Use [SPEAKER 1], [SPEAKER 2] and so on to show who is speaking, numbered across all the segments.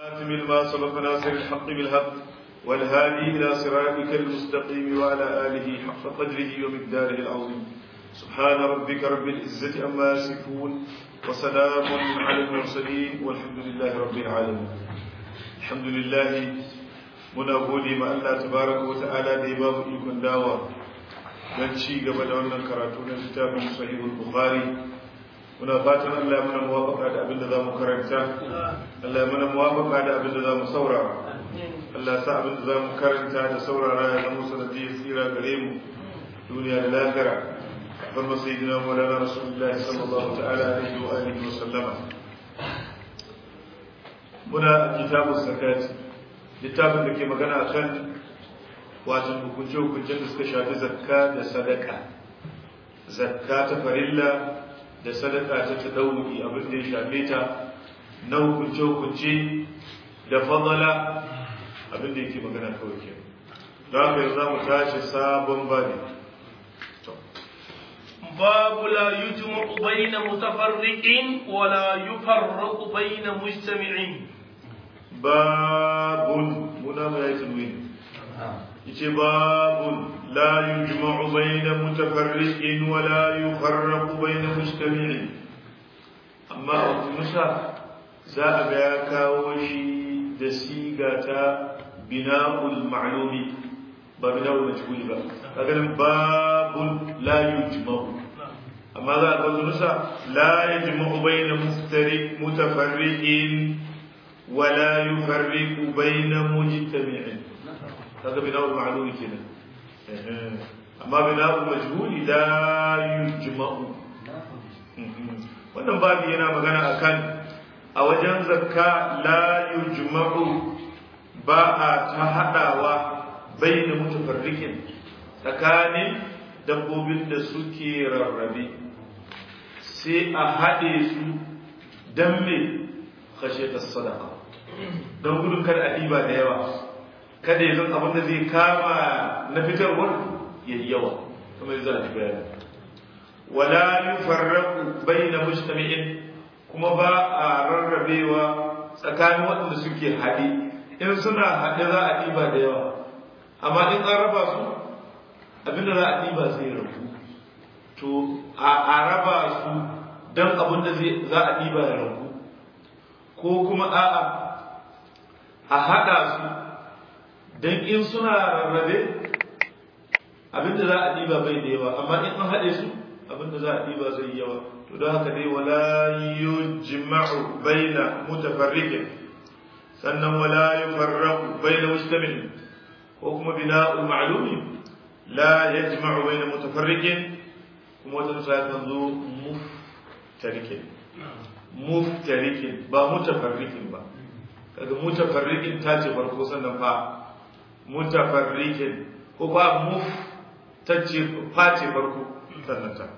[SPEAKER 1] خاتم ما سبق ناصر الحق بالحق والهادي إلى صراطك المستقيم وعلى آله حق قدره ومقداره العظيم سبحان ربك رب العزة أما يصفون وسلام على المرسلين والحمد لله رب العالمين الحمد لله muna gode ma Allah tabaraka wa ta'ala da ya ba mu ikon dawa don ci gaba da wannan karatu na littafin sahihul bukhari muna fatan Allah ya mana muwafaka da abin da za mu karanta Allah ya mana muwafaka da abin da za mu saurara Allah sa abin da za mu karanta da saurara ya zama sanadiyar tsira gare mu duniya da lahira kafin masayidina maulana rasulullahi sallallahu ta'ala alaihi wa alihi wa sallama muna kitabun zakati littafin da ke magana kan wato hukunce-hukuncen da suka shafi zakka da sadaka zakka ta farilla da sadaka ta ta ɗauki abin da ya shafe ta na hukunce-hukunce da fadala abin da yake magana kawai ke don haka yanzu za mu tashi sabon babi
[SPEAKER 2] باب لا يجمع بين متفرق ولا يفرق بين مجتمع
[SPEAKER 1] babun muna mai yi tanwini yace babun la yujma'u bayna mutafarriqin wa la yufarraqu bayna mujtami'in amma a musa za a ga ya kawo shi da siga ta bina'ul ma'lumi ba bina'ul majhuli ba kaga nan babun la yujma'u amma za a ga musa la yujma'u bayna mutafarriqin ولا يفرق بين مجتمع هذا بناء المعلوم كده أما بناء المجهول لا يجمع wannan babu yana magana akan a wajen zakka la yujma'u ba a ta hadawa baina mutafarrikin tsakanin dabbobin da suke rarrabe sai a haɗe su don me kashe ta sadaka don gudun kada a ɗiba da yawa kada ya zan abin da zai kama na fitarwar ya yi yawa kamar za a ji bayani wala yufarraqu baina mujtami'in kuma ba a rarrabewa tsakanin waɗanda suke haɗe in suna haɗe za a ɗiba da yawa amma in an raba su abinda za a ɗiba zai rabu to a raba su don abin da za a ɗiba ya rabu ko kuma a'a a haɗa su don in suna rarrabe abinda za a ɗiba bai da yawa amma in an haɗe su abinda za a ɗiba zai yawa to don haka dai wala yujma'u baina mutafarriqin sannan wala yufarraqu baina mustamin ko kuma bina'ul ma'lumi la yajma'u baina mutafarriqin kuma wata nusa kan zo muftarikin muftarikin ba mutafarrikin ba kaga mutafarrikin ta ce farko sannan fa mutafarrikin ko ba muf ta ce fa ce farko sannan ta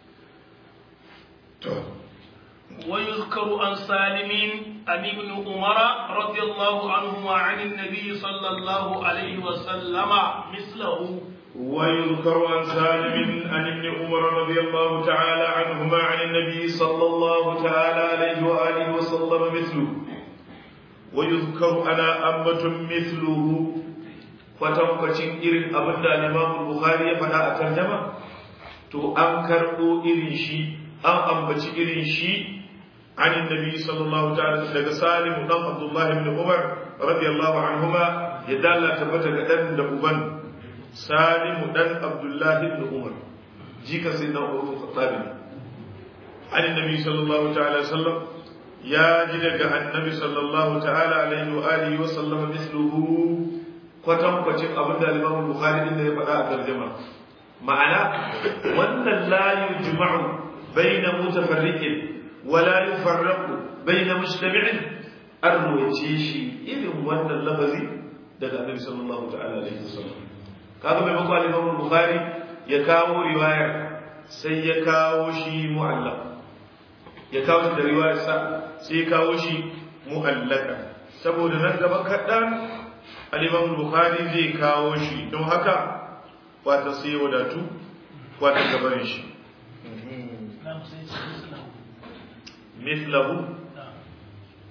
[SPEAKER 1] to
[SPEAKER 2] ويذكر عن سالم عن ابن عمر رضي الله عنهما عن النبي صلى الله عليه وسلم مثله
[SPEAKER 1] ويذكر عن سالم عن ابن عمر رضي الله تعالى عنهما عن النبي صلى الله تعالى عليه وآله وسلم مثله ويذكر أنا أمة مثله kwatankwacin irin abin da Imam Bukhari ya faɗa a tarjama to an karɓo irin shi an ambaci irin shi عن النبي صلى الله تعالى daga Salim dan Abdullah ibn Umar radiyallahu anhuma ya dalla tabbata ga dan da uban Salim dan Abdullah ibn Umar jika sai na Umar Khattab ne عن النبي صلى الله تعالى وسلم يا جدك النبي صلى الله تعالى عليه وآله وسلم مثله kwatan kwacin abin da Imam Bukhari din da ya faɗa a tarjuma ma'ana wannan la yujma'u baina mutafarriqin wala yufarraqu baina mujtami'in an ruwace shi irin wannan lafazi daga Annabi sallallahu ta'ala alaihi wasallam kaga mai bako al-Imam Bukhari ya kawo riwaya sai ya kawo shi mu'allaq ya kawo shi da riwayar sa sai ya kawo shi mu'allaka saboda nan gaba kaɗan al-Imam Bukhari zai kawo shi don haka wata sai ya wadatu wata gaban shi mislahu to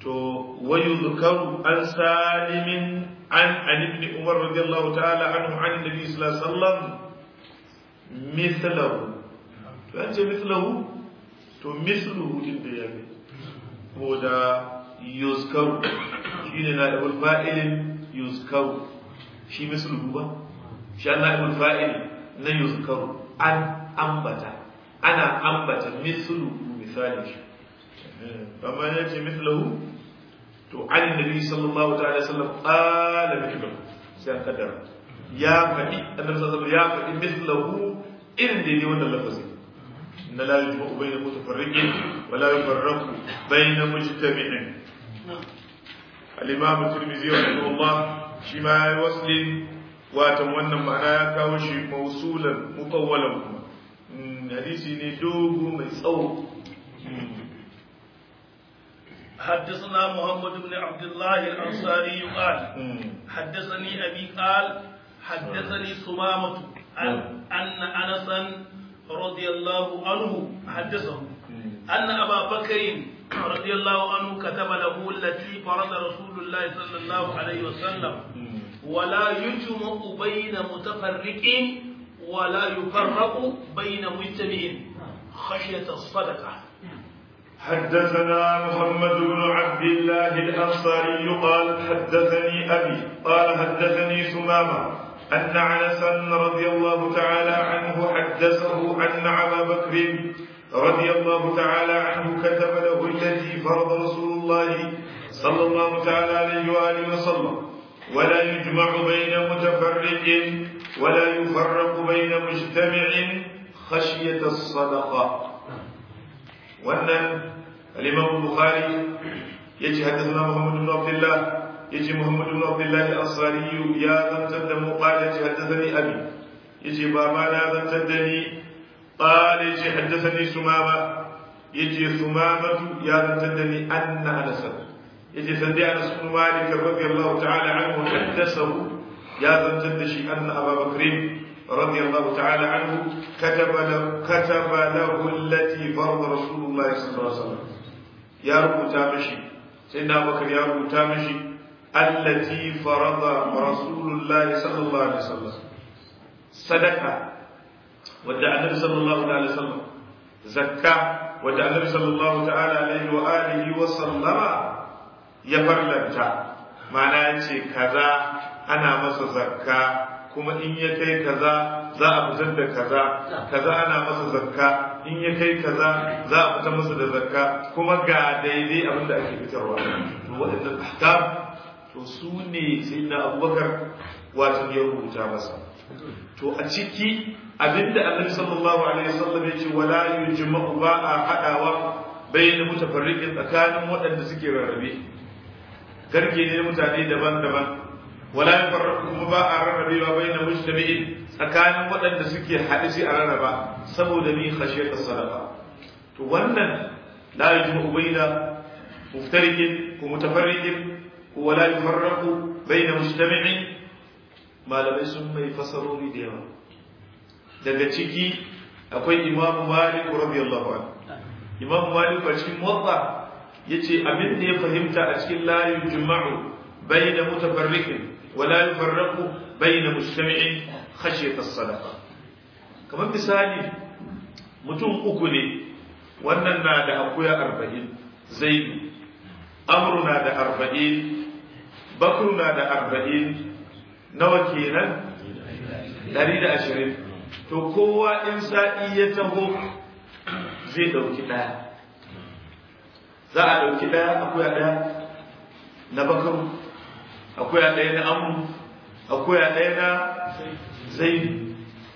[SPEAKER 1] to wayu zukaru an salimin an an ibn umar radiyallahu ta'ala anhu an nabi sallallahu alaihi wasallam mithlahu to an ce mithlahu to mithluhu din da yake ko da yuzkaru shine na da fa'ilin yuzkaru shi mithluhu ba shi an na da fa'il na yuzkaru an ambata ana ambata mithluhu misalin shi amma ya ce mithlahu to an nabi sallallahu ta'ala sallam qala mithlahu sai an kaddara ya faɗi annabi sallallahu ya faɗi mithlahu irin da yake wannan lafazi inna la yujma'u bayna mutafarriqin wa la yufarraqu bayna mujtami'in al-imam at-tirmidhi rahimahullah shi ma ya waslin watan wannan ma'ana ya kawo shi mausulan mutawwalan kuma hadisi ne dogo mai tsawo
[SPEAKER 2] حدثنا محمد بن عبد الله الأنصاري قال حدثني أبي قال حدثني سمامة أن أن أنسا رضي الله عنه حدثه أن أبا بكر رضي الله عنه كتب له التي فرض رسول الله صلى الله عليه وسلم ولا يجمع بين متفرق ولا يفرق بين مجتمع خشية الصدقة
[SPEAKER 1] حدثنا محمد بن عبد الله الأنصاري قال حدثني أبي قال حدثني سمامة أن عنسا رضي الله تعالى عنه حدثه أن أبا بكر رضي الله تعالى عنه كتب له التي فرض رسول الله صلى الله تعالى عليه وآله وسلم ولا يجمع بين متفرق ولا يفرق بين مجتمع خشية الصدقة وأن الإمام البخاري يجي حدثنا محمد بن عبد الله يجي محمد بن عبد الله الأنصاري يا ذا تدم قال يجي حدثني أبي يجي بابا لا ذا تدني قال يجي حدثني سمامة يجي ثمامة يا ذا تدني أن أنس يجي سندي أنس بن مالك رضي الله تعالى عنه حدثه يا ذا تدشي أن أبا بكر رضي الله تعالى عنه كتب له كتب له التي فرض رسول الله صلى الله عليه وسلم يا رب تامشي سيدنا بكر يا رب تامشي التي فرض رسول الله صلى الله عليه وسلم صدقة ودع النبي صلى الله عليه وسلم زكاة ودع النبي صلى الله تعالى عليه وآله وسلم يفرلتا معناه كذا أنا مس زكاة kuma in ya kai kaza za a fitar da kaza kaza ana masa zakka in ya kai kaza za a fitar masa da zakka kuma ga daidai abin da ake fitarwa to waɗannan ahkam to su ne sai na abubakar wato ya rubuta masa to a ciki abinda annabi sallallahu alaihi wasallam ya ce wala yujma'u ba a hadawa bayyana mutafarriqin tsakanin waɗanda suke rarrabe garke ne mutane daban-daban wala yafarraqu kuma ba a rarrabewa baina mujtami'in tsakanin waɗanda suke haɗe sai a rarraba saboda ni khashiyata sadaqa to wannan la yajma'u baina muftariqin ko mutafarriqin wala yafarraqu baina mujtami'in malamai sun mai fasarori da yawa daga ciki akwai imamu malik radiyallahu anhu imamu malik a cikin muwatta yace abin da ya fahimta a cikin la yujma'u baina mutafarriqin ولا يفرق بين مجتمع خشية الصدقة kamar misali mutum uku ne wannan na da akuya arba'in zaidu amru na da arba'in bakru na da arba'in nawa kenan dari da ashirin to kowa in sa'i ya taho zai ɗauki ɗaya za a ɗauki ɗaya akuya ɗaya na bakaru akwai a ɗaya na amu akwai a ɗaya na zaidu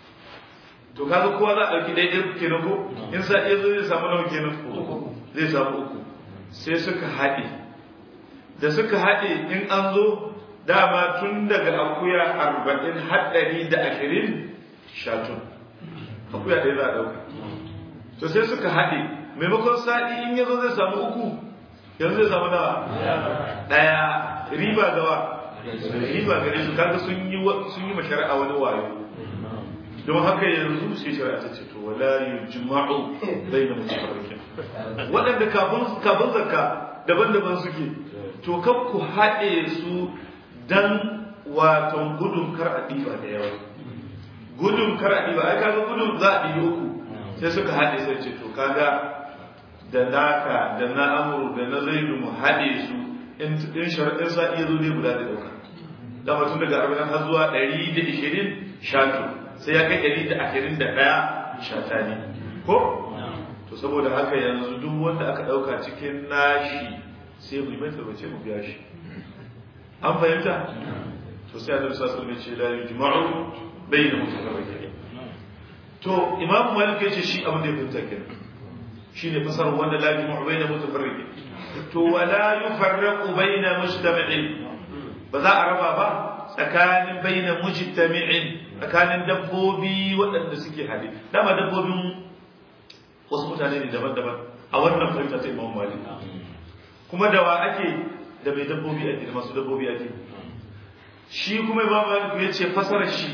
[SPEAKER 1] to kaga kowa za a ɗauki ɗaya ɗaya kenan ko in sa iya zai samu nawa kenan uku zai samu uku sai suka haɗe da suka haɗe in an zo dama tun daga akuya arba'in haɗari da ashirin shatun akuya ɗaya za a ɗauka to sai suka haɗe maimakon sa'i in ya zo zai samu uku yanzu zai samu nawa ɗaya riba gawa riba gare su kaga sun yi sun yi mashari'a wani wayo don haka yanzu sai shari'a ta ce to wala yujma'u baina mutafarriqin wadanda kafin kafin zakka daban-daban suke to kan ku haɗe su dan waton gudun kar a ɗiba da yawa gudun kar a ɗiba ai kaga gudun za a ɗibi uku sai suka haɗe sai ce to kaga da naka da na amuru da na zaidu mu haɗe su in sharaɗin sa iya zo ne guda da ɗauka da mutum daga arba'in har zuwa ɗari da ishirin shato sai ya kai ɗari da ashirin da ɗaya shata ne ko to saboda haka yanzu duk wanda aka ɗauka cikin nashi sai mu yi mai tabbace mu biya shi an fahimta to sai annabi sallallahu alaihi wasallam ce la yujma'u bayna mutafarriqin to imam malik yace shi abin da ya fahimta kenan shine fasarar wanda la yujma'u bayna mutafarriqin to wala yufarraqu bayna mujtami'in ba za a raba ba tsakanin bayna mujtami'in tsakanin dabbobi waɗanda suke hade dama dabbobin wasu mutane ne daban-daban a wannan fahimta ta imam malik kuma da wa ake da mai dabbobi ake da masu dabbobi ake shi kuma imam malik ya ce fasarar shi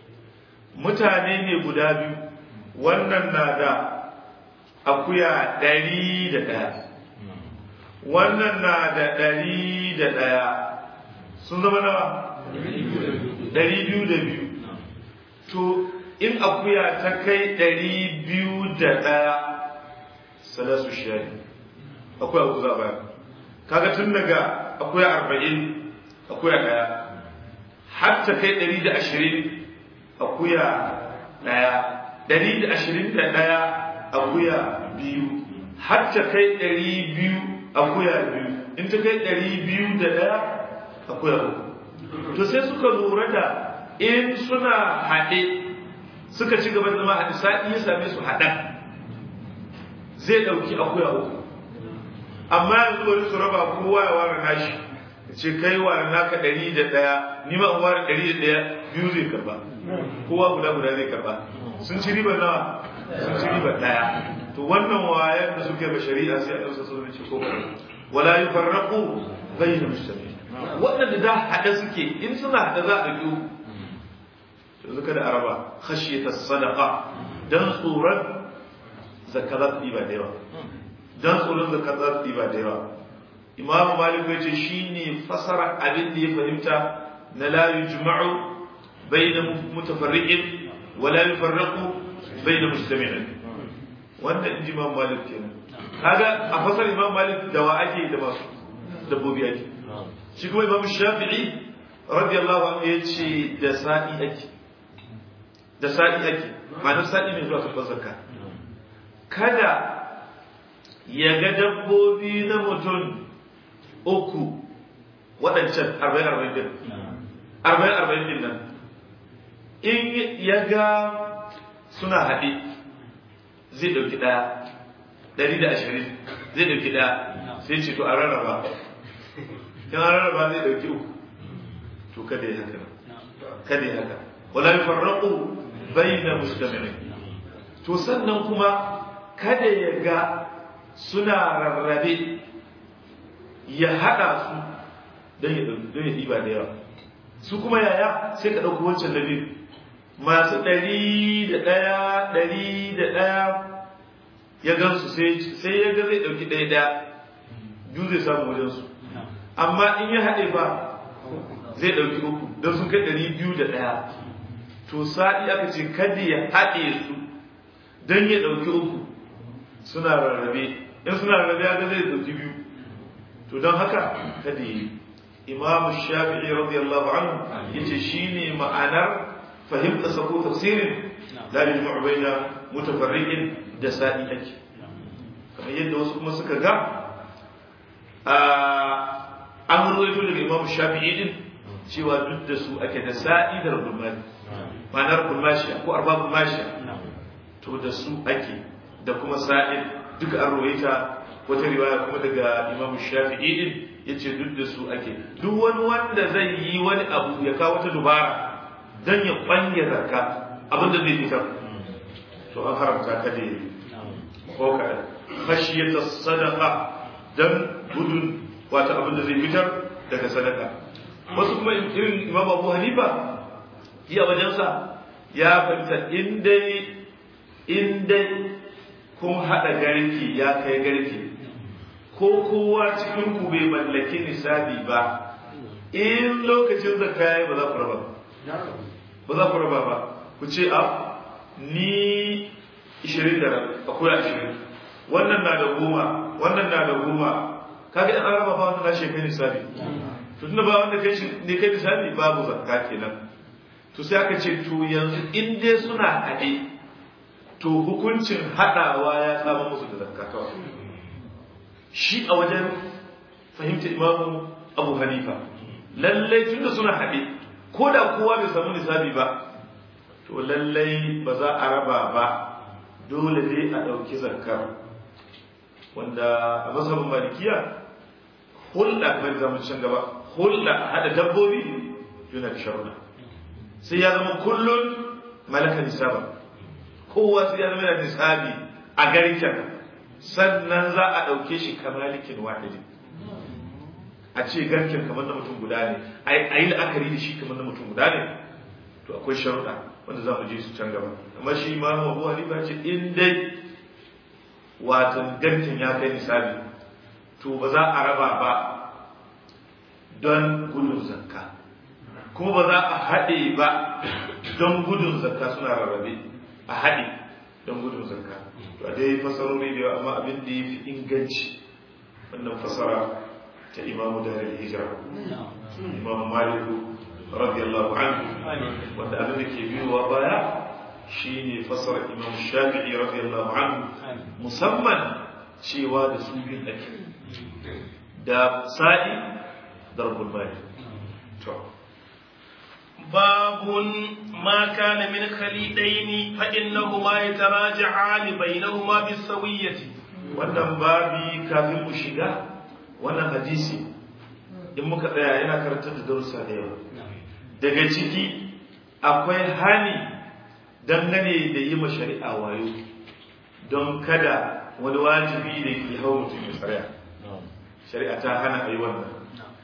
[SPEAKER 1] mutane ne guda biyu wannan na da akuya ɗari da ɗaya wannan na da ɗari da ɗaya sun zama nawa ɗari biyu da biyu to in akuya ta kai ɗari biyu da ɗaya salasu shari akuya uku za a bayar kaga tun daga akuya arba'in akuya ɗaya har ta kai ɗari da ashirin akuya ɗaya ɗari da ashirin da ɗaya akuya biyu har ta kai ɗari biyu akuya biyu in ta kai ɗari biyu da ɗaya akuya uku to sai suka lura da in suna haɗe suka ci gaba da zama haɗe sa'i ya same su haɗa zai ɗauki akuya uku amma yanzu wani su raba kowa ya ware nashi ce kai ware naka ɗari da ɗaya ni ma in ware ɗari da ɗaya biyu zai karba kowa guda guda zai karba sun ci riba nawa sun ci riba ɗaya to wannan wayan da suke ba shari'a sai a ɗausa sun ce ko wala yufarraqu bayna mustaqim waɗanda da haɗe suke in suna haɗe za a ɗauki uku yanzu kada araba khashiyata sadaqa dan tsoron zakka za ta ɗiba da yawa dan tsoron zakka za ta ɗiba da yawa imam malik ya ce shine fasara abin da ya fahimta na la yujma'u bayna mutafarriqin wa la yufarraqu bayna mustami'in wanda in ji imam malik kenan kaga a fasar imam malik da wa ake da masu dabbobi ake shi kuma imam shafi'i radiyallahu anhu ya ce da sa'i ake da sa'i ake ma'anar sa'i ne zuwa karɓar zakka kada ya ga dabbobi na mutum uku waɗancan arba'in arba'in din arba'in arba'in din nan in ya ga suna haɗe zai ɗauki ɗaya ɗari da ashirin zai ɗauki ɗaya sai ce to a rarraba in an rarraba zai ɗauki uku to kada ya haka kada ya haka wala yufarraqu bayna mustami'in to sannan kuma kada ya ga suna rarrabe ya hada su don ya don ya diba da yawa su kuma yaya sai ka dauko wancan na biyu masu ɗari da ɗaya ɗari da ɗaya ya gansu sai ya ga zai ɗauki ɗaya ɗaya biyu zai samu wajensu amma in ya haɗe ba zai ɗauki uku don sun kai ɗari biyu da ɗaya to sa'i aka ce kada ya haɗe su don ya ɗauki uku suna rarrabe in suna rarrabe ya ga zai ɗauki biyu to don haka kada yi imamu shafi'i radiyallahu anhu yace shine ma'anar fahimta sako tafsirin la yajma'u baina mutafarriqin da sa'i ake kamar yadda wasu kuma suka ga an ruwaito daga imamu shafi'i din cewa duk da su ake da sa'i da rubumani ma'anar bulmashiya ko arba bulmashiya to da su ake da kuma sa'id duka an ruwaita wata riwaya kuma daga imamu shafi'i din yace duk da su ake duk wani wanda zai yi wani abu ya kawo wata dubara dan ya kwanye zakka abin da zai fitar to an haramta ka da ko ka khashiyata sadaqa dan gudun wata abin da zai fitar daga sadaka wasu kuma irin imam abu hanifa iya wajensa ya fahimta in dai in dai kun haɗa garki ya kai garki ko kowa cikin ku bai mallaki nisabi ba in lokacin zakka yayi ba za ku raba ba za ku raba ba ku ce a ni 20 da akwai 20 wannan na da goma wannan na da goma kaga in an raba ba wannan na shekai nisabi to tunda ba wanda kai ne kai nisabi babu zakka kenan to sai aka ce to yanzu in dai suna haɗe to hukuncin haɗawa ya saba musu da zakka kawai shi a wajen fahimta imamu abu hanifa lallai tunda suna haɗe ko da kowa bai samu nisabi ba to lallai ba za a raba ba dole dai a ɗauki zakkar wanda a masabin malikiya hulɗa kamar zamu can gaba hulɗa haɗa dabbobi yana da sharuɗa sai ya zama kullun malaka nisaba kowa sai ya zama yana nisabi a garken sannan za a ɗauke shi kamalikin wahidi a ce garken kamar na mutum guda ne a yi la'akari da shi kamar na mutum guda ne to akwai sharuɗa wanda za mu je su can gaba amma shi ma abu hanifa ce in dai watan garken ya kai nisabi to ba za a raba ba don gudun zakka kuma ba za a haɗe ba don gudun zakka suna rarrabe a haɗe don gudun zakka to a dai fasarori da yawa amma abin da ya fi inganci wannan fasara ta imamu da hijira imamu maliku radiyallahu anhu wanda abin da ke biyowa baya shine fasara imamu shafi'i radiyallahu anhu musamman cewa da su bin ake da sa'i darbul mali to
[SPEAKER 2] باب ما كان من خليدين فإنهما يتراجعان بينهما بالسوية
[SPEAKER 1] wannan babi kafin mu shiga wannan hadisi in muka tsaya yana karantar da darussa da yawa daga ciki akwai hani dangane da yi ma shari'a wayo don kada wani wajibi da ke hau mutum ya tsariya shari'a ta hana a yi wannan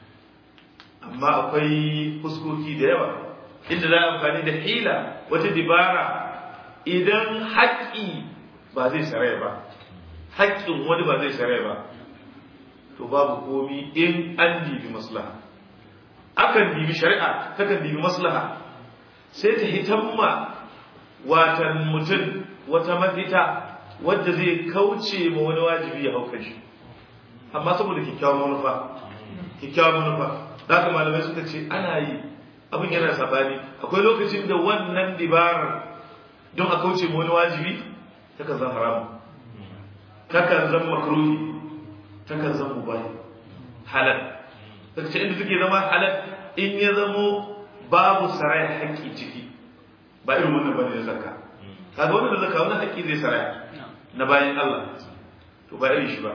[SPEAKER 1] amma akwai fuskoki da yawa inda za a amfani da hila wata dibara idan haƙƙi ba zai saraya ba haƙƙin wani ba zai saraya ba to babu komi in an dibi maslaha akan dibi shari'a takan dibi maslaha sai ta hitamma watan mutum wata mafita wadda zai kauce ma wani wajibi ya hauka shi amma saboda kyakkyawan manufa kyakkyawan manufa da haka malamai suka ce ana yi abin yana sabani akwai lokacin da wannan dibarar don a kauce ma wani wajibi takan zan haramu takan zan makruhi takan zan mubahi halal daga inda suke zama halal in ya zamo babu sarai haƙƙi ciki ba irin wannan bane da zakka kaga wannan da zakka wannan haƙƙi zai sarai na bayan Allah to ba irin shi ba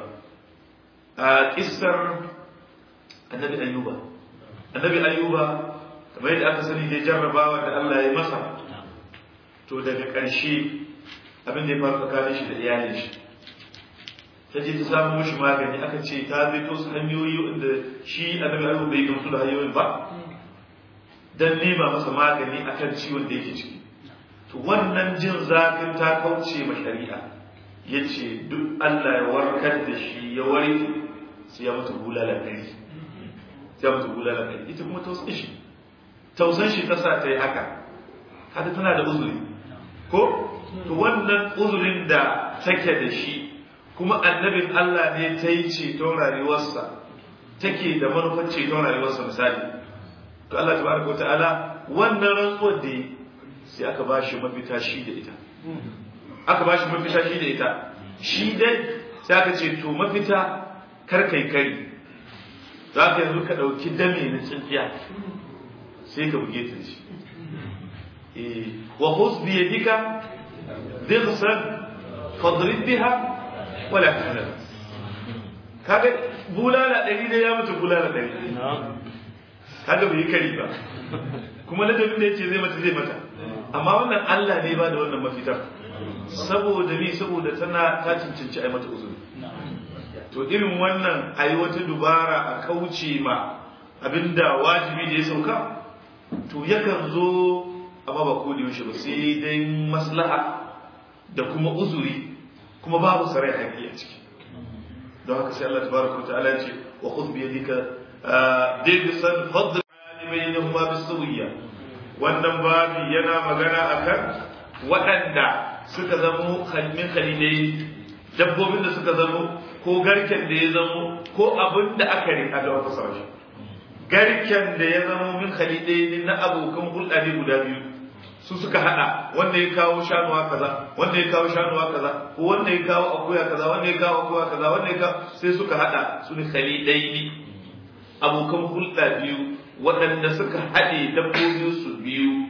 [SPEAKER 1] a kissar annabi ayyuba annabi ayyuba kamar yadda aka sani da jarrabawa da Allah ya masa to daga ƙarshe abin da ya faru tsakanin shi da iyalin shi ta je ta samu mishi magani aka ce ta zai to su hanyoyi wanda shi annabi ayyuba bai gamsu da hanyoyin ba dan nema masa magani akan ciwon da yake ciki to wannan jin zafin ta kauce ma shari'a yace duk Allah ya warkar da shi ya warke sai ya mutu bulala kai sai ya mutu bulala kai ita kuma tausan shi tausan shi ta sa ta yi haka kada tana da uzuri ko to wannan uzurin da take da shi kuma annabin Allah ne ta yi ceton rayuwarsa take da manufar ceton rayuwarsa misali to Allah tabaraka wa ta'ala wannan rantsuwar da sai aka ba shi mafita shi da ita aka ba shi mafita shi da ita shi dai sai aka ce to mafita kar kai kari za ka yanzu ka ɗauki dame na tsintsiya sai ka buge ta shi wa hus bi yadika dighsan fadrib biha wala tahzan kaga bulala ɗari da ya mutu bulala ɗari kaga bai yi kari ba kuma ladabin da yace zai mata zai mata amma wannan Allah ne ba da wannan mafitar saboda ni saboda tana ta cancanci ai mata uzuri to irin wannan ayi wata dubara a kauce ma abinda wajibi da ya sauka to yakan zo amma ba ko da yaushe ba sai dai maslaha da kuma uzuri kuma babu sarai haƙi a ciki don haka sai Allah tabaraka wa ta'ala ya ce wa khudh bi yadika dirsan fadl bainahuma bisawiyya wannan babi yana magana akan waɗanda suka zamo kalmin khalilai dabbobin da suka zamo ko garken da ya zamo ko abin da aka rika da wata sarki garken da ya zamo min khalilai na abokan hulɗa ne guda biyu su suka hada wanda ya kawo shanuwa kaza wanda ya kawo shanuwa kaza ko wanda ya kawo akuya kaza wanda ya kawo akuya kaza wanda ya kawo sai suka hada su ne khalilai ne abokan hulɗa biyu waɗanda suka haɗe dabbobin su biyu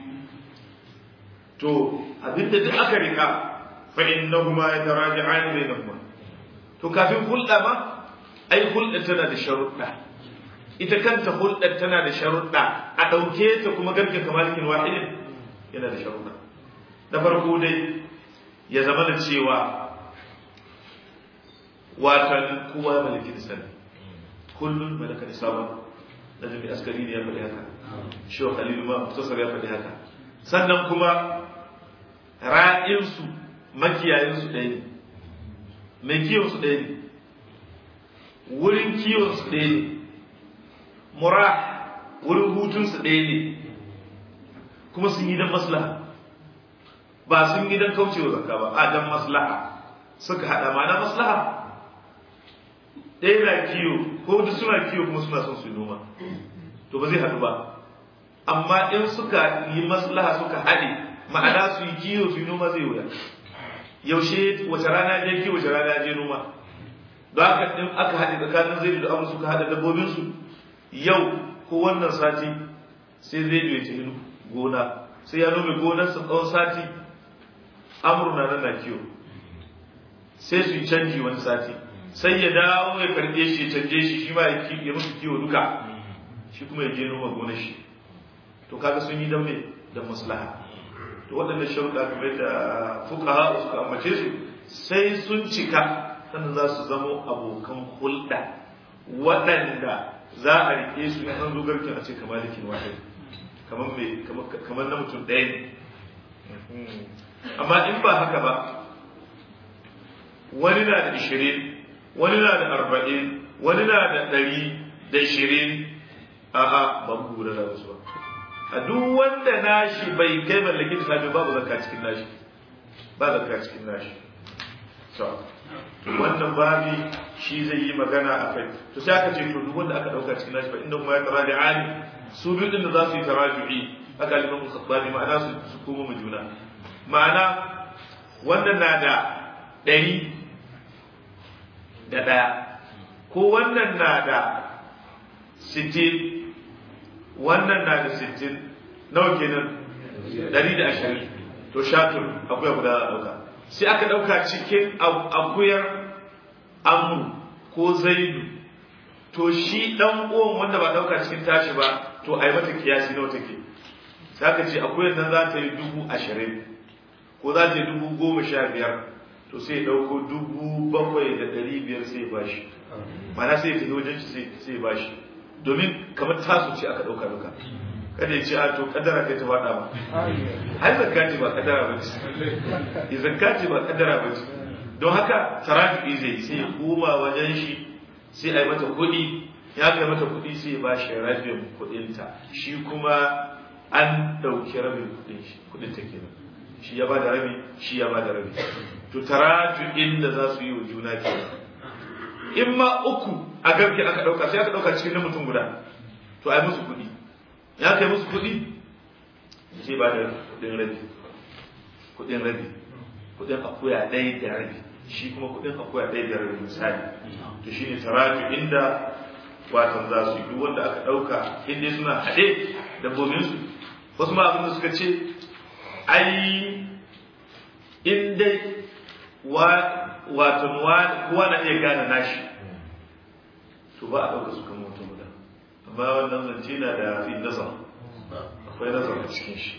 [SPEAKER 1] to abinda duk aka rika fa innahuma yataraji'ani bainahuma to kafin hulɗa ma ai hulɗa tana da sharuɗa ita kanta hulɗar tana da sharuɗa a ɗauke ta kuma garke kamalikin wahidin yana da sharuɗa da farko dai ya zama da cewa watan kowa malakin sani kullum malaka nisaba da jami askari ne ya faɗi haka shehu khalilu ma muftasar ya faɗi haka sannan kuma ra'insu makiyayinsu ɗaya ne mai kiwonsu ɗaya ne wurin kiwonsu ɗaya ne mura wurin hutunsu ɗaya ne kuma sun yi don maslaha ba sun yi don kaucewa zakka ba a don maslaha suka haɗa ma na maslaha ɗaya na kiwo ko duk suna kiwo kuma suna son su noma to ba zai haɗu ba amma in suka yi maslaha suka haɗe ma'ana su yi kiwo su yi noma zai wuya yaushe wace rana je kiwo wace rana je noma don haka in aka haɗe tsakanin zai da amur suka haɗa dabbobinsu yau ko wannan sati sai zai ya tafi gona sai ya nome gonarsa tsawon sati amur na nan na kiwo sai su yi canji wani sati sai ya dawo ya karɓe shi ya canje shi shi ma ya musu kiwo duka shi kuma ya je noma gonar shi to kaga sun yi dan me da maslaha to waɗannan sharuɗa kamar da fuqaha suka ambace su sai sun cika sannan za su zamo abokan hulɗa waɗanda za a rike su in an zo garkin a ce kamar da wahid kamar me kamar na mutum ɗaya ne amma in ba haka ba wani na da ishirin wani na da arba'in wani na da ɗari da ishirin a'a ba mu gura da wasu ba a duk wanda nashi bai kai mallaki da sabi babu zakka cikin nashi ba zakka cikin nashi to wannan babi shi zai yi magana a kai to sai aka ce to duk wanda aka dauka cikin nashi fa inda kuma ya tara da ali su biyu din da za su yi taraju'i aka liman khattabi ma'ana su su koma mu juna ma'ana wannan na da ɗari da ɗaya ko wannan na da sittin wannan na da sittin nawa kenan ɗari da ashirin to shatur akuya guda za a ɗauka sai aka ɗauka cikin akuyar amu ko zaidu to shi ɗan uwan wanda ba ɗauka cikin tashi ba to a yi mata kiyasi nawa take sai aka ce akuyar nan za ta yi dubu ashirin ko za ta yi dubu goma sha biyar to sai ya ɗauko dubu bakwai da ɗari biyar sai ya bashi mana sai ya tafi wajen shi sai ya bashi domin kamar tasu ce aka ɗauka duka kada ya ce a to kadara kai ta faɗa ba ai zakka ce ba kadara ba ce ya zakka ce ba kadara ba ce don haka tarafi zai sai ya koma wajen shi sai a yi mata kuɗi ya kai mata kuɗi sai ya bashi rabin kuɗinta shi kuma an ɗauki rabin kuɗin shi kuɗin ta kenan shi ya ba da rabi shi ya ba da rabi to taraju'in da za su yi wa juna kenan in ma uku a garke aka ɗauka sai aka ɗauka cikin na mutum guda to a yi musu kuɗi ya kai musu kuɗi sai ba da kuɗin rabi kuɗin rabi kuɗin akuya ɗaya da rabi shi kuma kuɗin akuya ɗaya da rabi misali to shi ne taraju inda watan za su yi duk wanda aka ɗauka inda suna haɗe dabbobinsu wasu ma abin da suka ce ai in dai watan kowa na iya gane nashi to ba a ɗauka su kan mutum guda amma wannan zance na da fi nazar akwai nazar a cikin shi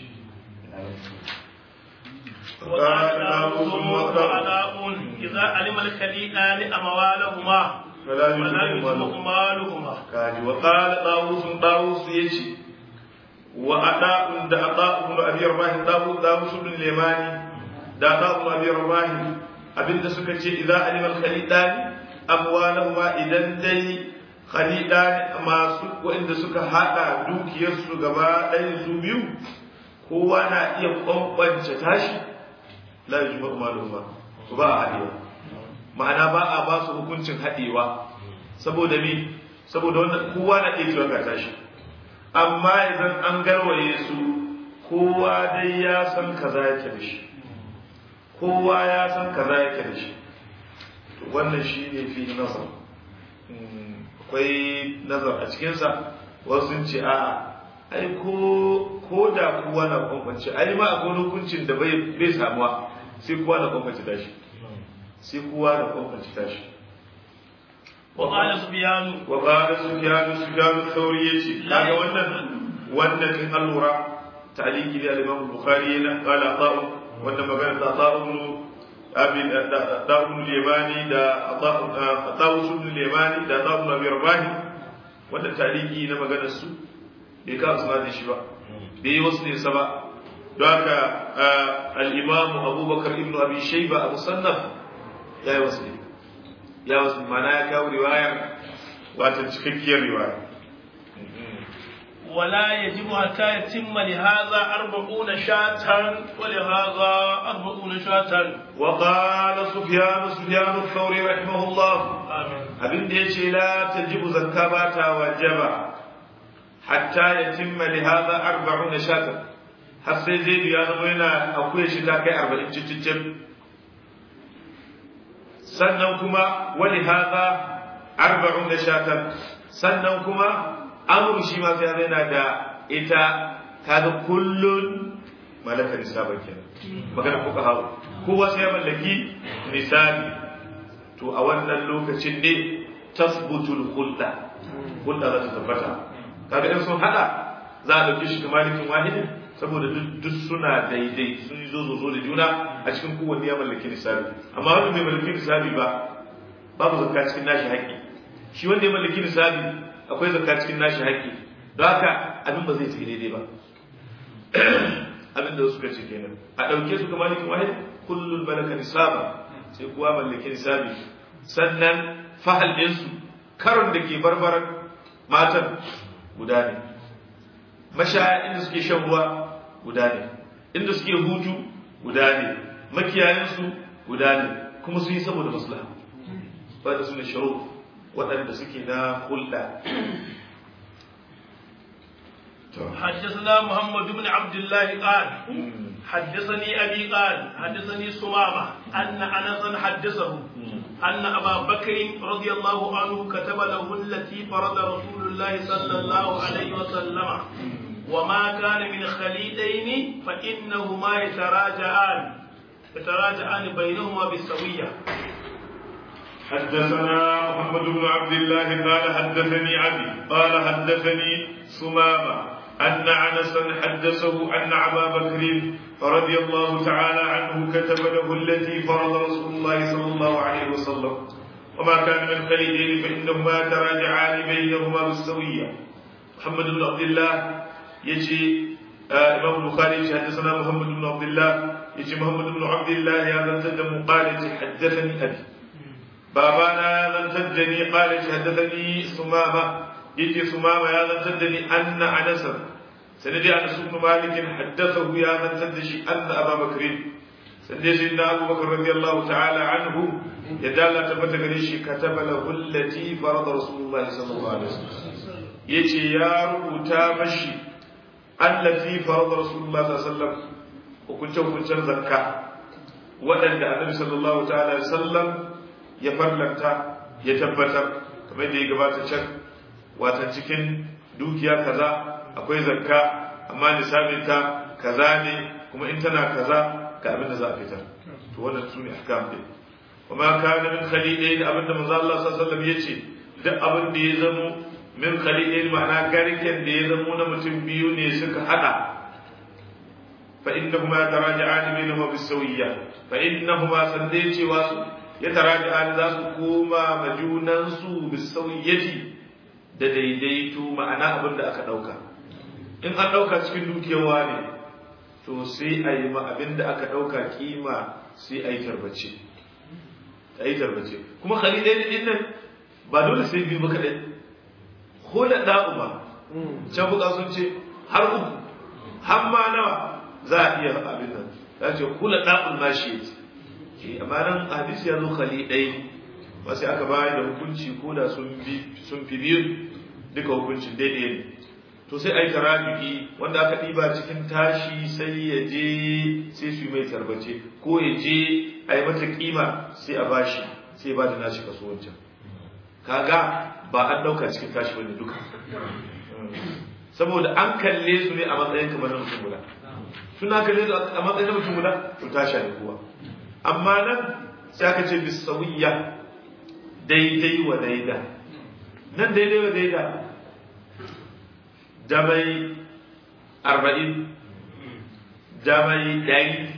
[SPEAKER 2] إذا علم الخليئان أموالهما
[SPEAKER 1] فلا
[SPEAKER 2] فلا
[SPEAKER 1] يجمع
[SPEAKER 2] يجمع مالهما
[SPEAKER 1] kaji wa qala dawus dawus yace wa ada'un da ada'un abi rabah dawus dawus bin limani da ada'un abi rabah abinda suka ce idza alima al-khalidan amwalahuma idan dai khalida masu waɗanda suka haɗa dukiyarsu gaba ɗaya su biyu kowa na iya kwankwance tashi la yujma'u maluhuma ba a haɗewa ma'ana ba a ba su hukuncin haɗewa saboda me saboda wannan kowa na iya cewa ga tashi amma idan an garwaye su kowa dai ya san kaza yake da shi kowa ya san kaza yake da shi to wannan shi ne fi nazar akwai nazar a cikinsa wasu sun ce a'a ai ko ko da kowa na kwankwance ai ma akwai hukuncin da bai bai samuwa sai kowa na kwankwance tashi sai kowa na kwankwance tashi
[SPEAKER 2] وقال سفيان
[SPEAKER 1] وقال سفيان سفيان الثوري يجي kaga wannan wannan in allura ta'liqi da al-Imam Bukhari yana qala ta'u wannan magana da ta'u ibn abin ta'u ibn al-Yamani da ta'u ibn al-Yamani da ta'u ibn Abi Rabah wannan ta'liqi na maganar su bai ka suna da shi ba bai yi wasu ne sa ba don haka al-Imam Abubakar ibn Abi Shayba Abu Sannaf ya yi wasu ne ya wasu mana ya kawo riwayar wata cikakkiyar riwaya
[SPEAKER 2] ولا يجب حتى يتم لهذا أربعون شاة ولهذا أربعون شاة
[SPEAKER 1] وقال سفيان سفيان الثوري رحمه الله
[SPEAKER 2] آمين
[SPEAKER 1] abin da ya ce la tajibu zakka ba ta wajaba hatta yatimma li hadha arba'un shatan har sai zai ya zama yana akwai shi ta kai 40 cicicin sannan kuma wali hadha arba'un shatan sannan kuma amru shi ma sai yana da ita kaga kullun malaka nisaba kenan magana kuka hawo kowa sai ya mallaki misali to a wannan lokacin ne tasbutul khulda khulda za ta tabbata kaga in sun hada za a dauke shi kamar malikin wahidin saboda duk suna daidai sun zo zo zo da juna a cikin kowanne ya mallaki nisabi amma wanda bai mallaki nisabi ba babu zakka cikin nashi haƙƙi shi wanda ya mallaki nisabi akwai zakka cikin nashi haƙƙi don haka abin ba zai tafi daidai ba abin da suka ce kenan a ɗauke su kamar malikin wahid kullun malaka nisaba sai kuwa mallaki nisabi sannan fahal ɗinsu karon da ke barbaran matan guda ne mashaya inda suke shan ruwa guda ne inda suke hutu guda ne makiyayensu guda ne kuma sun yi saboda maslaha ba da su ne sharo waɗanda suke na hulɗa
[SPEAKER 2] حدثنا محمد بن عبد الله قال حدثني أبي قال حدثني سمامة أن أنسا حدثه أن أبا بكر رضي الله عنه كتب له التي فرض رسول الله صلى الله عليه وسلم وما كان من خليلين فإنهما يتراجعان يتراجعان بينهما بالسوية
[SPEAKER 1] حدثنا محمد بن عبد الله قال حدثني أبي قال حدثني سمامة أن عنسا حدثه أن أبا بكر رضي الله تعالى عنه كتب له التي فرض رسول الله صلى الله عليه وسلم وما كان من خليلين فإنهما تراجعان بينهما بالسوية محمد بن عبد الله يجي آه إمام البخاري حدثنا محمد بن عبد الله يجي محمد بن عبد الله يا ذا قال حدثني أبي بابانا يا ذا قال حدثني سمامة يجي سمامة يا ذا أن أنس سندي أنس بن مالك حدثه يا ذا أن أبا بكر سندي سيدنا أبو بكر رضي الله تعالى عنه يدال تبت كتب له التي فرض رسول الله صلى الله عليه وسلم يجي يا رب مشي التي فرض رسول الله صلى الله عليه وسلم وكنت كنت زكاة وأن النبي صلى الله تعالى عليه وسلم يفرلنت يتبتر كما يدي قبات الشك واتنشكين دوكيا كذا أكوي زكاة أما نسابتا كذا ne kuma in tana kaza ga abin da za a fitar to wannan su ne ahkam din وما كان من خليلين abinda manzo Allah sallallahu alaihi wasallam yace duk abin da ya zamo min khalilin ma'ana garken da ya zamo na mutum biyu ne suka hada fa innahuma taraja'an bainahuma bisawiyya fa innahuma sande cewa su ya taraja'an za su koma majunan su bisawiyyati da daidaito ma'ana abin da aka dauka in an dauka cikin dukiyar wani to sai a yi ma abin da aka dauka kima sai a yi tarbace a yi tarbace kuma khalilai din nan ba dole sai biyu ba kaɗai hula da'u ba can buka sun ce har uku har ma nawa za a iya abin nan ya ce hula da'ul mashi ce amma nan hadisi ya zo khalilai ba sai aka bayar da hukunci ko da sun fi biyu duka hukuncin daidai ne to sai a yi tarabi'i wanda aka ɗiba cikin tashi sai ya je sai su yi mai tarbace ko ya je a yi mata kima sai a bashi sai ba da nashi kaso wancan kaga ba an ɗauka cikin tashi wani duka saboda an kalle su ne a matsayin kamar na mutum guda suna kalle su a matsayin na mutum guda to tashi ne kowa amma nan sai aka ce bisawiyya daidai wa daida nan daidai wa daida da mai arba'in da mai ɗari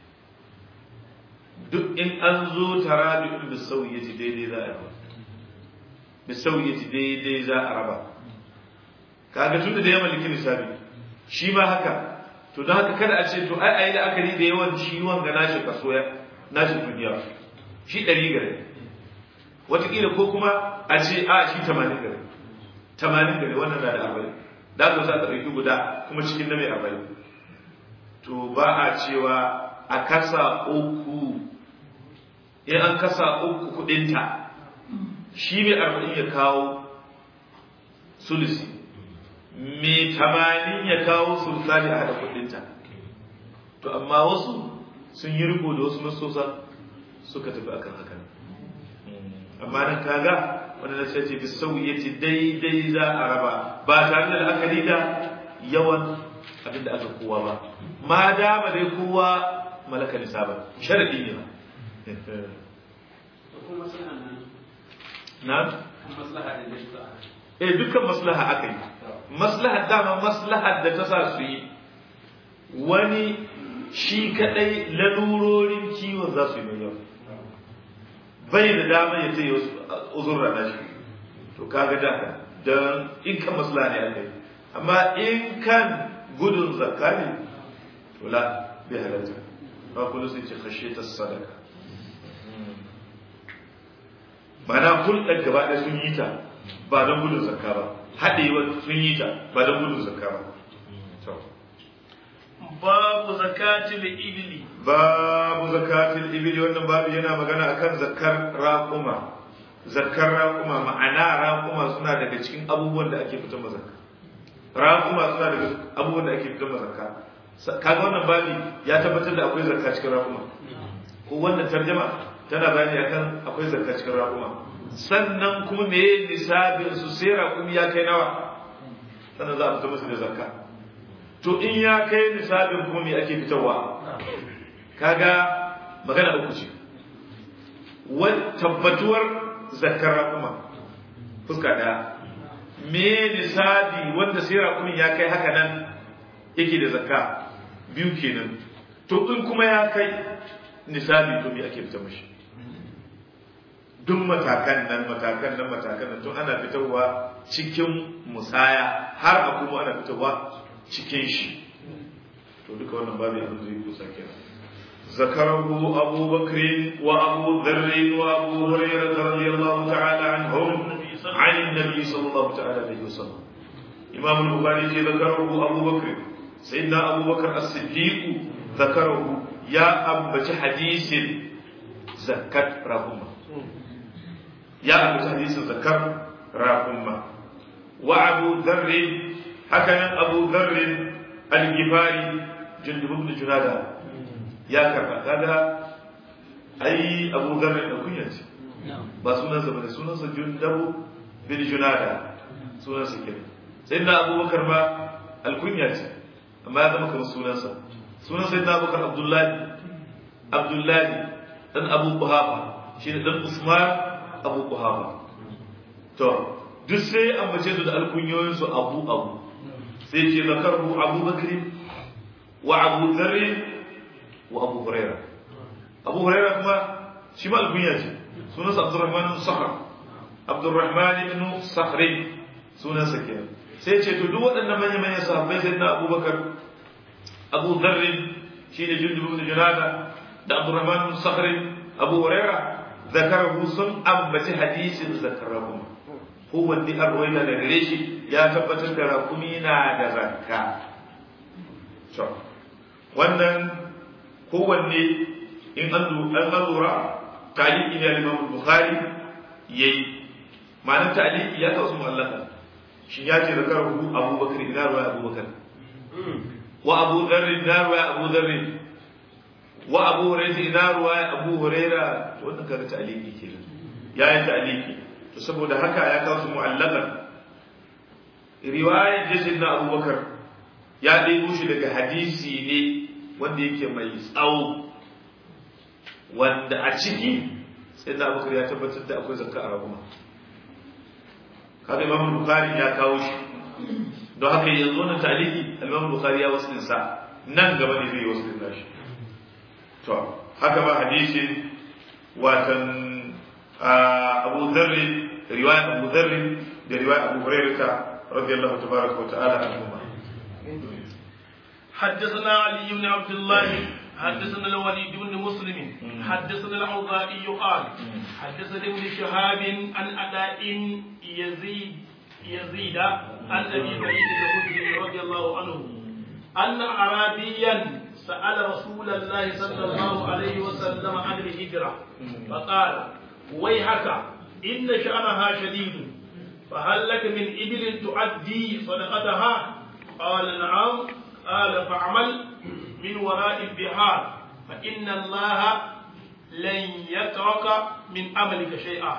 [SPEAKER 1] duk in an zo tarabi'un bisawiyyati daidai za a raba bisawiyyati daidai za a raba kaga tunda da ya mallaki lissafi shi ma haka to don haka kada a ce to ai ayi la'akari da yawan ciwon ga nashi kaso ya nashi duniya shi ɗari gare wataƙila ko kuma a ce a shi tamanin gare tamanin gare wannan na da arba'in da zo sa ta ɗauki guda kuma cikin na mai arba'in to ba a cewa a kasa uku in an kasa uku kuɗinta shi mai arba'in ya kawo sulusi mai tamanin ya kawo sultani a haɗa kuɗinta to amma wasu sun yi riko da wasu masosa suka tafi akan hakan amma nan kaga wanda na ce bi sauyaci daidai za a raba ba tare da la'akari da yawan abin da aka kowa ba ma dama dai kowa malaka nisa ba sharadi ne ba na eh dukkan maslaha aka yi maslaha dama maslaha da ta sa su yi wani shi kadai lalurorin kiwon za su yi mai yawa bai da dama ya ce uzurra na shi to kaga da don in kan maslaha ne aka yi amma in kan gudun zakka ne to la bai halatta ba kullu sai ce kashe ta sadaka mana hulɗar gaba ɗaya sun yi ta ba don gudun zakka ba haɗewa sun yi ta ba don gudun zakka ba
[SPEAKER 2] babu zakatil ibli
[SPEAKER 1] babu zakatil ibli wannan babu yana magana akan zakkar raƙuma zakkar raƙuma ma'ana raƙuma suna daga cikin abubuwan da ake fitar zakka raƙuma suna daga abubuwan da ake fitar zakka kaga wannan babi ya tabbatar da akwai zakka cikin raƙuma ko wannan tarjama tana bayani akan akwai zakka cikin raƙuma sannan kuma me nisabin su sai raƙumi ya kai nawa sannan za a fita musu da zakka to in ya kai nisabin kuma me ake fitarwa kaga magana uku ce tabbatuwar zakkar raƙuma fuska ɗaya me nisabi wanda sai raƙumin ya kai haka nan yake da zakka biyu kenan to in kuma ya kai nisabi to me ake fitar mashi duk matakan nan matakan nan matakan nan tun ana fitarwa cikin musaya har a kuma ana fitarwa cikin shi to duka wannan babu abin zai kusa kenan ذكره أبو بكر وأبو ذر وأبو هريرة رضي الله تعالى عنهم عن النبي صلى الله تعالى عليه وسلم إمام البخاري ذكره أبو بكر سيدنا أبو بكر الصديق ذكره يا أبا حديث زكاة رحمه يا أبو حديث ذكر رحمه وأبو ذر هكذا أبو ذر الجفاري جندب بن جنادة ya karba kaga ai abu zarri da kunya ce ba sunansa bane sunansa jundabu bin junada sunansa kenan sai na abubakar ba alkunya ce amma ya zama kamar sunansa sunan sai na abubakar abdullahi abdullahi dan abu kuhafa shi ne dan usman abu kuhafa to duk sai ambace su da alkunyoyinsu abu abu sai ce zakarhu abubakar wa abu zarri وابو هريره ابو هريره كما شما الكنيا ce sunansa Abdurrahman bin Sakhr Abdurrahman ibn Sakhr sunansa kenan sai ce to duk waɗannan manyan manyan sahabbai sai na Abubakar Abu Dharr shine Jundub ibn Junada da Abdurrahman bin Sakhr Abu Hurairah zakarahu sun ambaci hadisin zakarahu ko wanda an rawaina da gare shi ya tabbatar da rakumi na da zakka to wannan kowanne in an lura taliki ne al-Imam Bukhari yayi ma'anar taliki ya kawo su mu'allaka shi ya ce zakarahu Abu Bakar ina ruwa Abu Bakar wa Abu Dharr ina ruwa Abu Dharr wa Abu Hurairah ina ruwa Abu Hurairah wannan kaga taliki kenan ya yi taliki to saboda haka ya kawo su mu'allaka riwayar jasin na Abu Bakar ya ɗebo shi daga hadisi ne wanda yake mai tsawo wanda a ciki sai na abubakar ya tabbatar da akwai zakka a raguma kaga imam bukhari ya kawo shi don haka yanzu na taliki imam bukhari ya wasu sa nan gaba ne zai wasu din shi to haka ba hadisi watan abu dharri riwayat abu dharri da riwayat abu hurairah radiyallahu tabaraka wa ta'ala anhuma
[SPEAKER 2] حدثنا علي بن عبد الله حدثنا الوليد بن مسلم حدثنا الأوزاعي قال حدثنا ابن شهاب عن أداء يزيد يزيد عن أبي سعيد الخدري رضي الله عنه أن أعرابيا سأل رسول الله صلى الله عليه وسلم عن الهجرة فقال ويحك إن شأنها شديد فهل لك من إبل تؤدي صدقتها قال نعم قال فاعمل من وراء البحار فإن الله لن يترك من عملك شيئا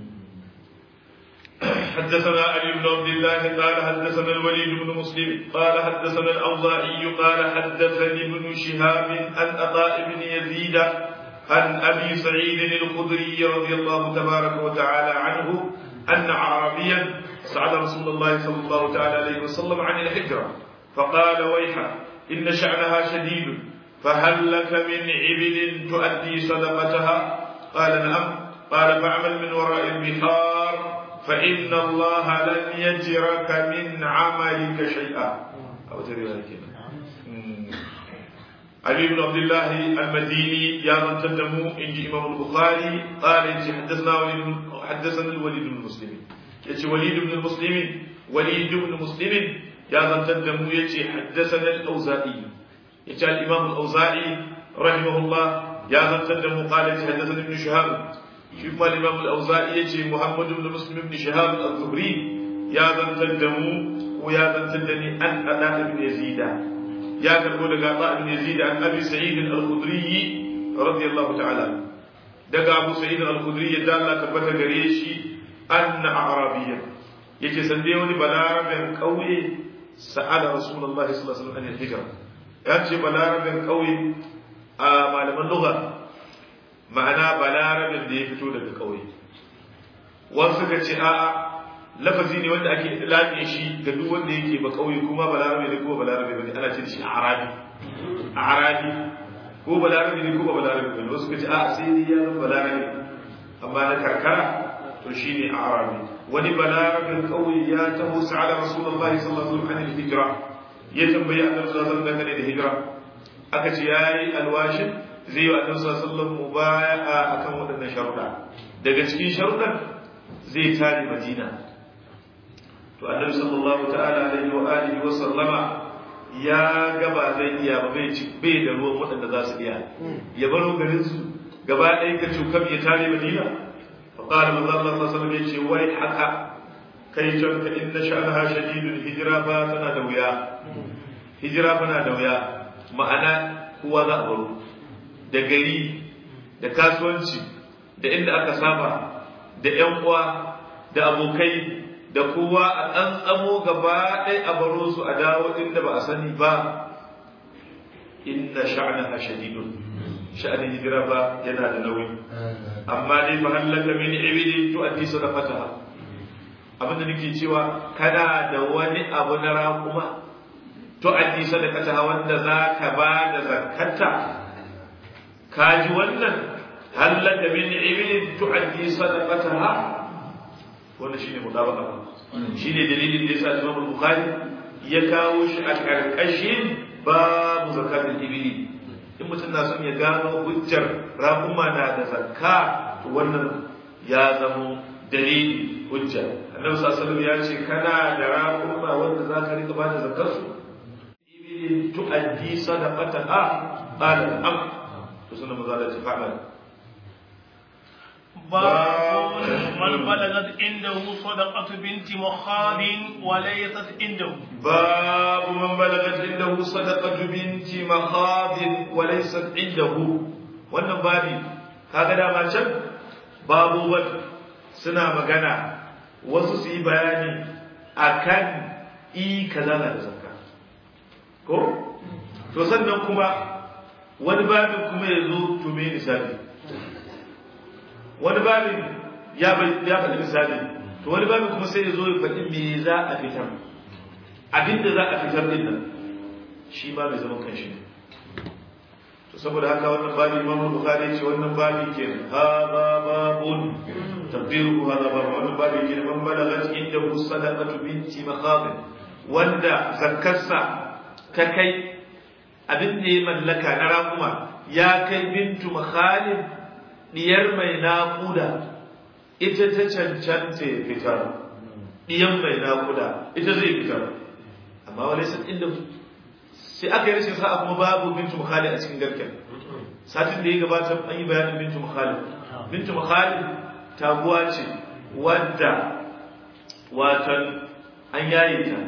[SPEAKER 1] حدثنا علي بن عبد الله قال حدثنا الوليد بن مسلم قال حدثنا الأوزاعي قال حدثني ابن شهاب عن عطاء بن يزيد عن أبي سعيد الخدري رضي الله تبارك وتعالى عنه أن عربيا سأل رسول الله صلى الله تعالى عليه وسلم عن الهجرة فقال ويحك إن شأنها شديد فهل لك من عبل تؤدي صدقتها قال نعم قال فاعمل من وراء البحار فإن الله لن يجرك من عملك شيئا أو ترى علي بن عبد الله المديني يا من تدمو إنجي إمام البخاري قال إنجي حدثنا وليد حدثنا الوليد بن مسلم يجي وليد بن المسلم وليد بن مسلم يا من تدمو يجي حدثنا الأوزائي يجي الإمام الأوزائي رحمه الله يا من تدمو قال يجي حدثنا ابن شهاب شوف ما الإمام الأوزائي يجي محمد بن مسلم بن شهاب الزهري يا من تدمو ويا من تدني أن أداء بن يزيد يا كربو دغا أداء بن يزيد عن أبي سعيد الخدري رضي الله تعالى دغا أبو سعيد الخدري يدال الله كبتا غريشي أن أعرابيا يجي سندي وني بلاربن قوي سأل رسول الله صلى الله عليه وسلم عن الهجرة يجي بلاربن قوي a malaman lugha ma'ana balarabin da ya fito daga ƙauye wasu suka ce a'a lafazi ne wanda ake lafiya shi ga duk wanda yake ba ƙauye kuma balarabe ne ko balarabe bane ana ce da shi arabi arabi ko balarabe ne ko ba balarabe bane wasu suka ce a'a sai dai ya zama balarabe amma na karkara to shine arabi wani balarabin ƙauye ya taho sa'ala rasulullahi sallallahu alaihi wasallam an hijra ya tambayi annabi sallallahu alaihi wasallam dangane da hijira aka ce yayi alwashin zai yi wa annabi sallallahu alaihi wasallam mubaya'a akan waɗannan sharuɗa daga cikin sharuɗan zai tare Madina to annabi sallallahu ta'ala alaihi wa alihi wa sallama ya gaba zai iya ba bai ci bai da ruwan waɗanda za su iya ya baro garin su gaba ɗaya ka cukam ya tare Madina fa qala manzo Allah sallallahu alaihi wasallam ya ce wai haka kai can ka inna sha'anaha shadidul hijra ba tana da wuya hijira tana da wuya ma'ana kowa za a baro da gari da kasuwanci da inda aka saba da ‘yan uwa da abokai da kowa a tsantsamo gaba ɗaya a baro su a dawo inda ba a sani ba inna sha'ana shadidun sha'anin hijira ba yana da nauyi amma dai fa hallaka min ibidi to addi sadaqataha abinda nake cewa kana da wani abu na raƙuma to addi sadaqataha wanda zaka ba da zakata kaji wannan hallaka min ibilin tu'addi sadaqataha wannan shine mutabaka shine dalilin da yasa Imam Bukhari ya kawo shi a karkashin babu zakatul ibili in mutum na son ya gano hujjar raƙuma na da zakka to wannan ya zama dalili hujja annabi sallallahu ya ce kana da raƙuma wanda za ka rika bada zakar su ibilin tu'addi sadaqataha qala am to sunan maza da ta fa'ala
[SPEAKER 2] باب من بلغت عنده صدقة بنت مخاض وليست عنده
[SPEAKER 1] باب من بلغت عنده صدقة بنت مخاض وليست عنده wannan babi kaga dama can babu suna magana wasu su yi bayani akan i kaza na da zakka ko to sannan kuma wani babin kuma ya zo to me misali wani babin ya ya faɗi misali to wani babin kuma sai ya zo ya faɗi me za a fitar abinda za a fitar din nan shi ba mai zaman kanshi ne to saboda haka wannan babi Imam Bukhari ce wannan babi ke hada babun tabdiru hada babu wannan babi ke man balagat inda sadaqatu binti makhab wanda zakkarsa ta kai abin da ya mallaka na raƙuma ya kai bintu makhalid diyar mai naƙuda ita ta cancanta ya fitar diyan mai naƙuda ita zai fitar amma wani sun inda sai aka yi rashin sa'a kuma babu bintu makhalid a cikin garken satin da ya gabata an yi bayanin bintu makhalid bintu makhalid taguwa ce wadda watan an yaye ta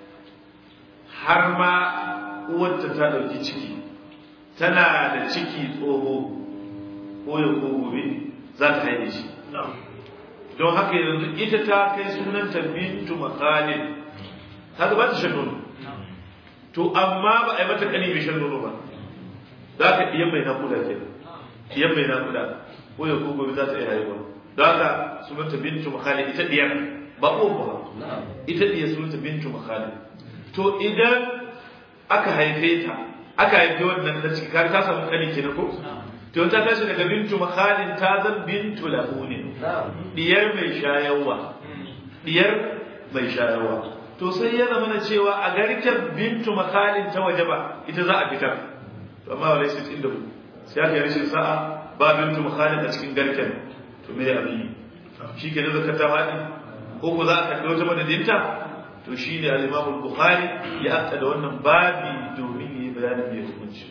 [SPEAKER 1] har ma uwarta ta ɗauki ciki tana da ciki tsoho ko ya ko gobe za ta haife shi don haka yanzu ita ta kai sunanta bintu makhalid ta ba ta shan nono to amma ba a yi mata kani mai shan nono ba za ka iya mai nakuda ke iya mai nakuda ko ya ko gobe za ta iya haihuwa don haka sunanta bintu makhalid ita diyar ba uwa ba ita diyar sunanta bintu makhalid to idan aka haife ta aka haife wannan da ciki kar ta samu kani kenan ko to ta tashi daga bintu makhalin ta zan bintu lahunin diyar mai shayarwa diyar mai shayarwa to sai ya zama na cewa a garken bintu makhalin ta waje ba ita za a fitar to amma wala sai inda ku sai aka yi rashin sa'a ba bintu makhalin a cikin garken to me abin shi ke da zakar ta faɗi ko ko za a kalli wata madadinta to shi ne al-Imam al-Bukhari ya aka da wannan babi domin yi bayanin mai hukunci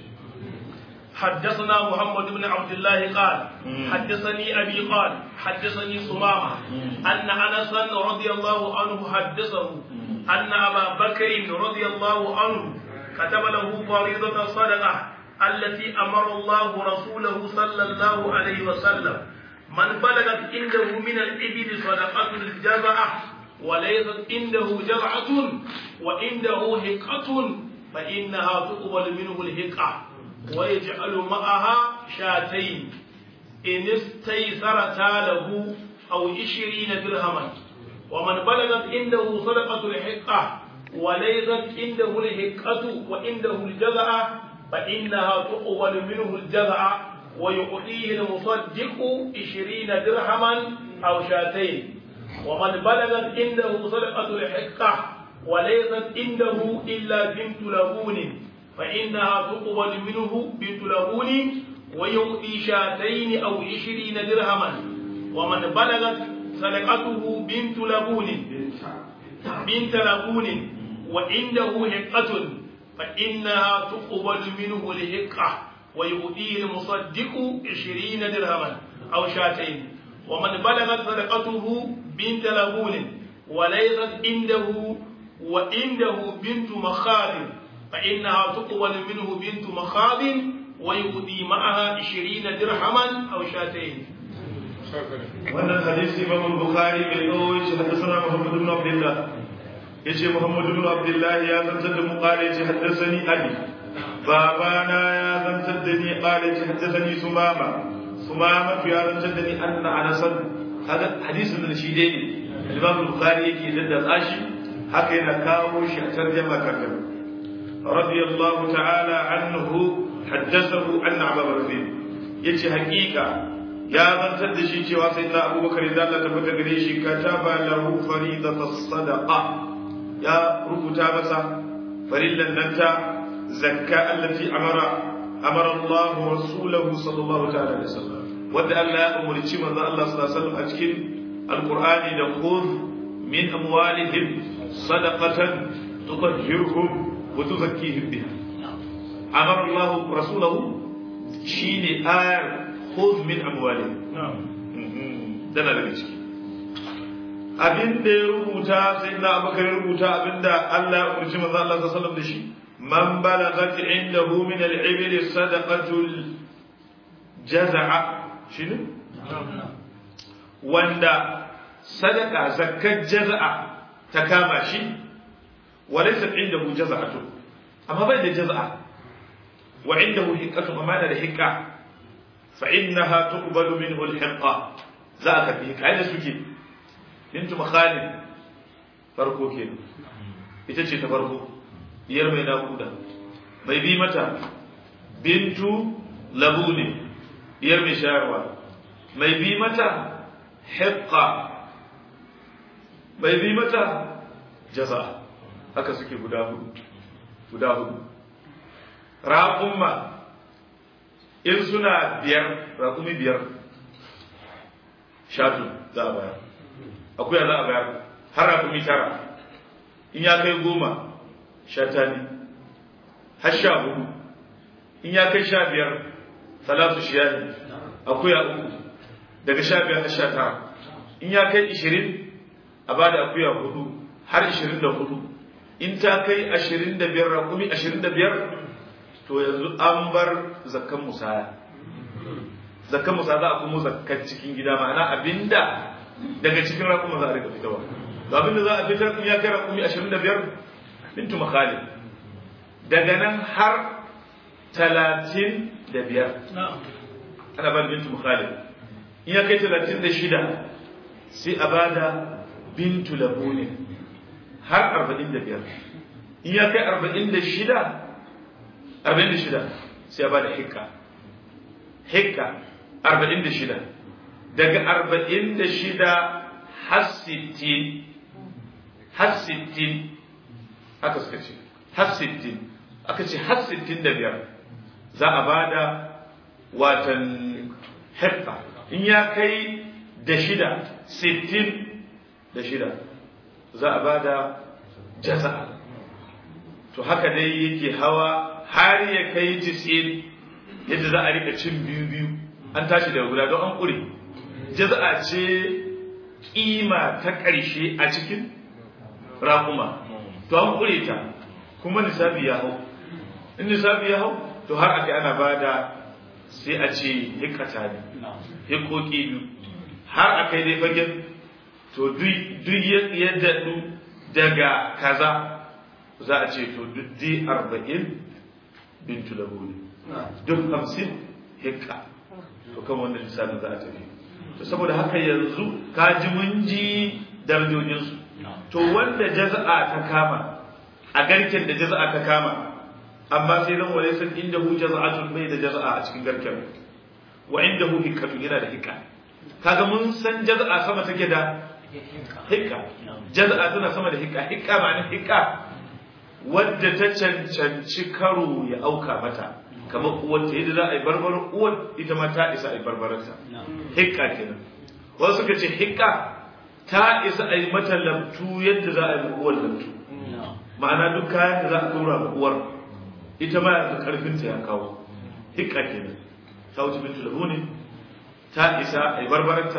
[SPEAKER 2] حدثنا محمد بن عبد الله قال حدثني أبي قال حدثني سمامة أن أنس رضي الله عنه حدثه أن أبا بكر رضي الله عنه كتب له فريضة صدقة التي أمر الله رسوله صلى الله عليه وسلم من بلغت عنده من الإبل صدقة الجزعة وليست عنده جرعة وعنده هقة فإنها تقبل منه الهقة ويجعل معها شاتين إن استيسرتا له أو عشرين درهما ومن بلغت عنده صدقة الحقة وليست عنده الحقة وعنده الجزعة فإنها تقبل منه الجزعة ويعطيه المصدق عشرين درهما أو شاتين ومن بلغت عنده صدقة الحقة وليست عنده إلا بنت لبون فإنها تقبل منه بنت لبون ويؤتي شاتين أو عشرين درهما ومن بلغت صدقته بنت لبون بنت لبون وعنده هقة فإنها تقبل منه الهقة ويؤتيه المصدق عشرين درهما أو شاتين ومن بلغت صدقته بنت لبون وليست عنده وعنده بنت مخاض فإنها تقبل منه بنت مخاض ويؤدي معها عشرين درهما أو شاتين
[SPEAKER 1] wannan hadisi imam bukhari bai kawo shi hadisana muhammad ibn abdullah yace muhammad ibn abdullah ya zantar da mu qala yace haddathani abi babana ya zantar da ni qala yace haddathani sumama sumama ya zantar da ni anna anasan kaga hadisin da shi dai ne imam bukhari yake daddatsa shi haka yana kawo shi a tarjuma kakan radiyallahu ta'ala anhu haddathahu anna abu bakr yace hakika ya zantar da shi cewa sai na abubakar da Allah tabbata gare shi kataba lahu faridatas sadaqa ya rubuta masa farillan nan ta zakka allati amara amara Allah wa rasuluhu sallallahu ta'ala alaihi wasallam wanda Allah ya umurci manzo Allah sallallahu alaihi wasallam a cikin alqur'ani da khudh min amwalihim sadaqatan tutahhiruhum wa tuzakkihim biha amara Allah rasulahu shine ayar khudh min amwalihim dana daga ciki abin da ya rubuta sai na abakar ya rubuta abin da Allah ya umarci manzo Allah sallallahu alaihi wasallam da shi man balagat indahu min al-ibil sadaqatul jaz'a shine wanda sadaka zakkar jaz'a ta kama shi walaysa indahu jaz'atu amma bai da jaz'a wa indahu hiqqatu amma da hiqqa fa innaha tuqbalu minhu al-hiqqa za ka fi kai da suke bintu makhalid farko ke ita ce ta farko diyar mai nakuda mai bi mata bintu labuni diyar mai shayarwa mai bi mata hiqqa mai bi mata jaza haka suke guda hudu guda hudu raƙumma in suna biyar raƙumi biyar shatu za a bayar akuya za a bayar har rakumi tara in ya kai goma shata ne har sha hudu in ya kai sha biyar salatu shiyani akuya uku daga sha biyar har sha tara in ya kai ishirin a ba da akuya hudu har ishirin da hudu in ta kai ashirin da biyar rakumi ashirin da biyar to yanzu an bar zakkan musaya zakkan musaya za a kuma zakkan cikin gida ma'ana abinda daga cikin rakuma za a rika fitarwa to abinda za a fitar in ya kai rakumi ashirin da biyar bintu makhalid daga nan har talatin da biyar ana ba bintu makhalid in ya kai talatin da shida sai a ba da bintu labunin har arba'in da biyar in ya kai arba'in da shida arba'in da shida sai a ba da hikka hikka arba'in da shida daga arba'in da shida har sittin har sittin haka suka ce har sittin aka ce har sittin da biyar za a ba da watan hekka in ya kai da shida sittin da shida za a ba da jaza to haka dai yake hawa har ya kai tisin yadda za a rika cin biyu biyu an tashi daga guda don an ƙure jaza'a ce kima ta ƙarshe a cikin raƙuma to an ƙure ta kuma nisabi ya hau in nisabi ya hau to har aka ana ba da sai a ce hikata ne hikoki biyu har aka yi dai fagen to duk ya daɗu daga kaza za a ce to duk di arba'in bintu labuni duk hamsin hikka to kan wannan lissafin za a tafi to saboda haka yanzu ka ji mun ji darajojinsu to wanda jaza'a ta kama a garken da jaza'a ta kama amma sai zan wale san inda hu jaza'atun bai da jaza'a a cikin garken wa inda hu hikkatun yana da hikka kaga mun san jaza'a sama take da hikka jaza'a tana sama da hikka hikka ma'ana hikka wadda ta cancanci karo ya auka mata kamar uwarta yadda za a yi barbarar uwar ita ma ta isa a yi barbararta hikka kenan wasu suka ce hikka ta isa a yi mata lamtu yadda za a yi uwar lamtu ma'ana duk kayan da za a tura ma uwar ita ma yanzu karfinta ya kawo hikka kenan ta wuce bintu lahu ne ta isa a yi barbararta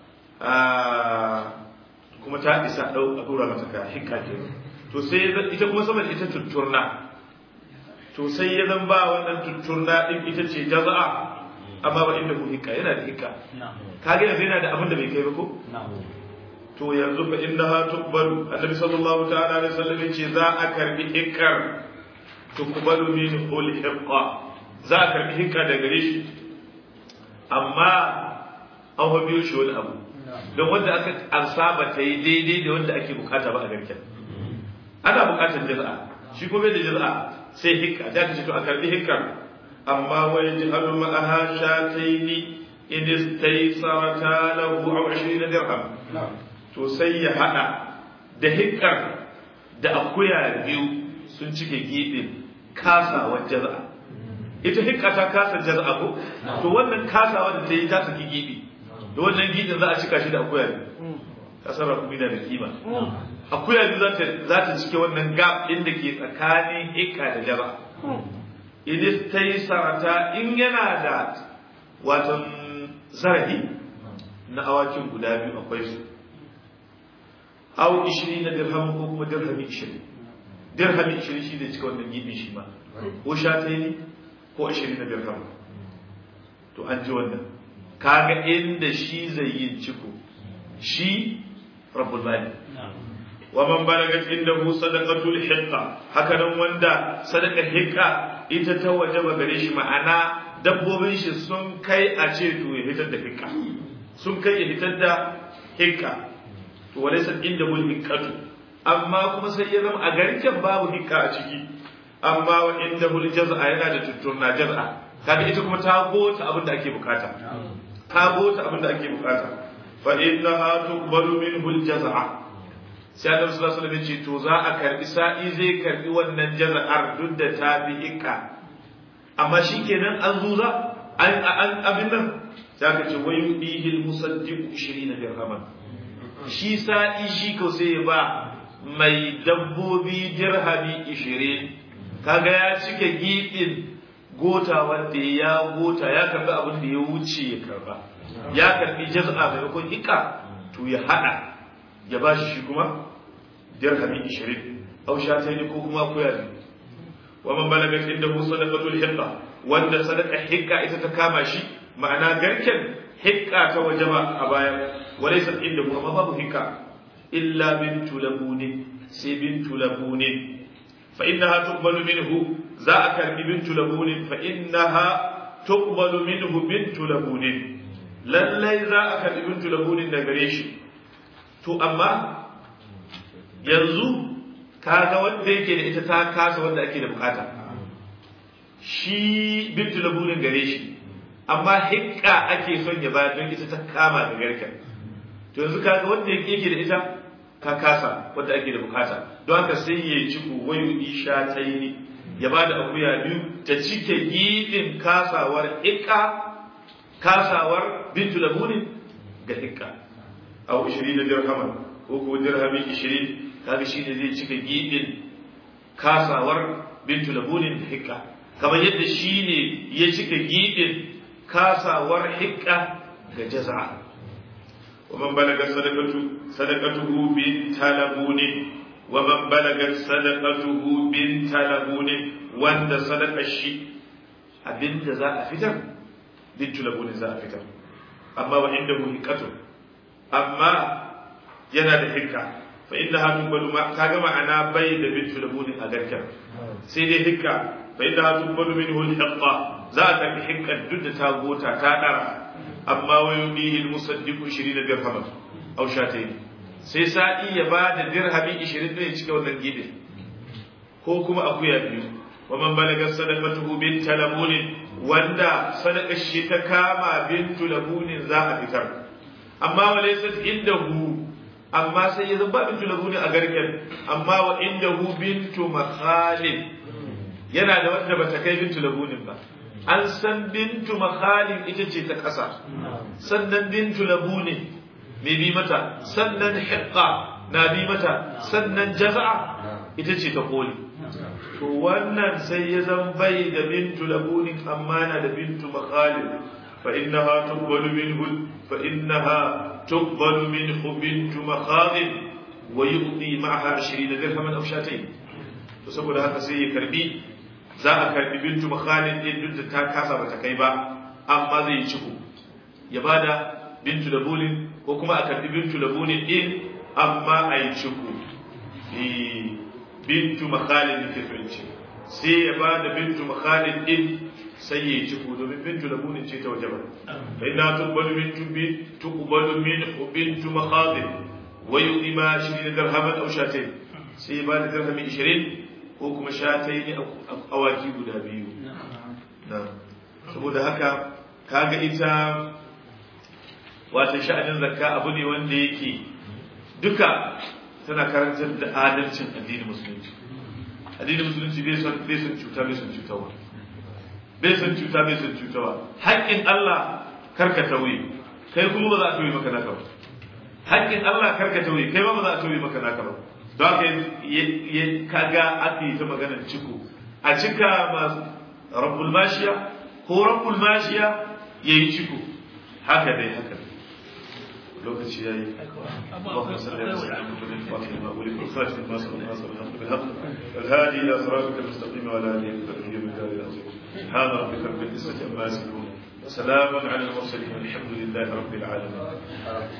[SPEAKER 1] kuma ta isa a tura mata kaya hikka kenan to sai ita kuma saboda ita tutturna to sai ya zan ba wannan tutturna din ita ce jaza'a amma ba inda ku hikka yana da hikka kage yanzu yana da abin da bai kai ba ko to yanzu fa innaha tuqbalu annabi sallallahu ta'ala alaihi wasallam yace za a karbi hikkar tuqbalu min ul hiqqa za a karbi hikka da gare shi amma an fa biyo shi wani abu don wanda aka ansaba ta yi daidai da wanda ake bukata ba a garken ana bukatar jaza'a shi kuma da jaza'a sai hikka da ka ce to a karbi hikkar amma wai jihalu ma'aha shataini in istaysarata lahu aw 20 dirham to sai ya hada da hikkar da akuya biyu sun cike gibin kasawar jaza'a ita hikka ta kasa jaz'a ko to wannan kasawa da ta yi ta saki gibi da wannan gidin za a cika shi da akuya ne kasar rakumi da kima akuya ne za ta za ta cike wannan gap din da ke tsakanin hikka da jaz'a idan ta yi sarata in yana da watan zarafi na awakin guda biyu akwai su aw 20 na dirham ko kuma dirhami 20 dirhami 20 shi da cika wannan gibin shi ma ko sha ta ne ko 20 na dirham to an ji wannan kaga inda shi zai yi ciko shi rabbul mali wa man balagat indahu sadaqatul hiqqa haka nan wanda sadaqar hiqqa ita ta wajaba gare shi ma'ana dabbobin shi sun kai a ce to ya fitar da hiqqa sun kai ya fitar da hiqqa to walaysa indahu hiqqatu amma kuma sai ya zama a garken babu hiqqa a ciki amma wa indahu jaz'a yana da tutturna jaz'a kaga ita kuma ta gota abin da ake bukata ta gota abin da ake bukata fa innaha tuqbalu minhu al-jaz'a sai Annabi sallallahu alaihi wasallam ce to za a karbi sa'i zai karbi wannan jaza'ar duk da ta fi hikka amma shikenan an zuza an an abin nan sai aka ce wayu bihi al-musaddiq 20 dirhaman shi sa'i shi ko sai ya ba mai dabbobi dirhami 20 kaga ya cike gibin gota wanda ya gota ya karbi abin da ya wuce ya karba ya karbi jaz'a maimakon hikka to ya hada ya ba shi kuma dirhami 20 aw shatayn ko kuma kuya ne wa man balaga indahu sadaqatul hiqqa wanda sadaqa hiqqa ita ta kama shi ma'ana garken hiqqa ta wajaba a baya walaysa indahu amma babu hiqqa illa bintu labuni sai bintu labuni fa innaha tuqbalu minhu za a karbi bintu labuni fa innaha tuqbalu minhu bintu labuni lallai za a karbi bintu labuni da gare shi to amma yanzu kaga wanda yake da ita ta kasa wanda ake da bukata shi bintu labunin gare shi amma hikka ake son ya bayar don ita ta kama da garken to yanzu kaga wanda yake da ita ka kasa wanda ake da bukata don haka sai ya yi ciko wayu isha ta yi ya ba da akuya biyu ta cike gidin kasawar hikka kasawar bintu labunin ga hikka a 20 dirhaman ko ko dirhami 20 kaga shi ne zai cika gibin kasawar bintu labunin da hikka kamar yadda shi ne ya cika gibin kasawar hikka ga jaza wa man balaga sadaqatu sadaqatuhu bin talabuni wa man balaga sadaqatuhu bin talabuni wanda sadaqar shi abinda za a fitar bintu labunin za a fitar amma wa indahu hiqatu amma yana da hikka fa inna ha tubalu ma kaga ma'ana bai da bintu labuni a garken sai dai hikka fa inna ha tubalu minhu al-hiqqa za ta bi hikka duk da ta gota ta dara amma wa yudihi al-musaddiqu 20 dirham aw shatayn sai sa'i ya ba da dirhami 20 ne cikin wannan gidin ko kuma akuya biyu wa man balaga sadaqatuhu bint labuni wanda sadaqar shi ta kama bintu labunin za a fitar amma walaysat indahu amma sai ya zaba bintu labuni a garken amma wa indahu bintu makhalin yana da wanda bata kai bintu labunin ba an san bintu makhalin ita ce ta ƙasa sannan bintu labunin mai bi mata sannan hiqqa na bi mata sannan jaza'a ita ce ta koli to wannan sai ya zan bai da bintu labunin amma na da bintu makhalin fa innaha tuqbalu minhu fa innaha تقبل منه بنت مخاض ويؤتي معها عشرين درهما أو شاتين فسبب هذا سي كربي za a karbi bintu makhalin din duk da ta kasa bata kai ba amma zai yi ciko ya bada bintu labulin ko kuma a karbi bintu labulin din amma a yi ciko bintu makhalin da ke sai ya bada bintu makhalin din sai ya yi ciko domin bintu labunin ce ta waje ba fa ina tuqbalu bintu bi tuqbalu min bintu makhadin wa yu'ima 20 dirhaman aw shatayn sai ba da dirhami 20 ko kuma shatayn awaki guda biyu na saboda haka kaga ita wata sha'anin zakka abu ne wanda yake duka tana karantar da adalcin addinin musulunci addinin musulunci bai son bai son cuta bai son cutarwa bai san cuta bai san cutawa haƙƙin Allah karka tauye kai kuma ba za a tauye maka naka ba haƙƙin Allah karka tauye kai ma ba za a tauye maka naka ba don haka ya kaga aka yi ta maganar ciko a cika masu rabbul mashiya ko rabbul mashiya ya yi ciko haka dai haka lokaci ya yi اللهم صل على سيدنا محمد الفاتح لما أولئك الخاتم ما سبق ما سبق بالحق الهادي إلى صراطك المستقيم وعلى آله وصحبه وسلم سبحان ربك رب العزة عما يصفون وسلام على المرسلين والحمد لله رب العالمين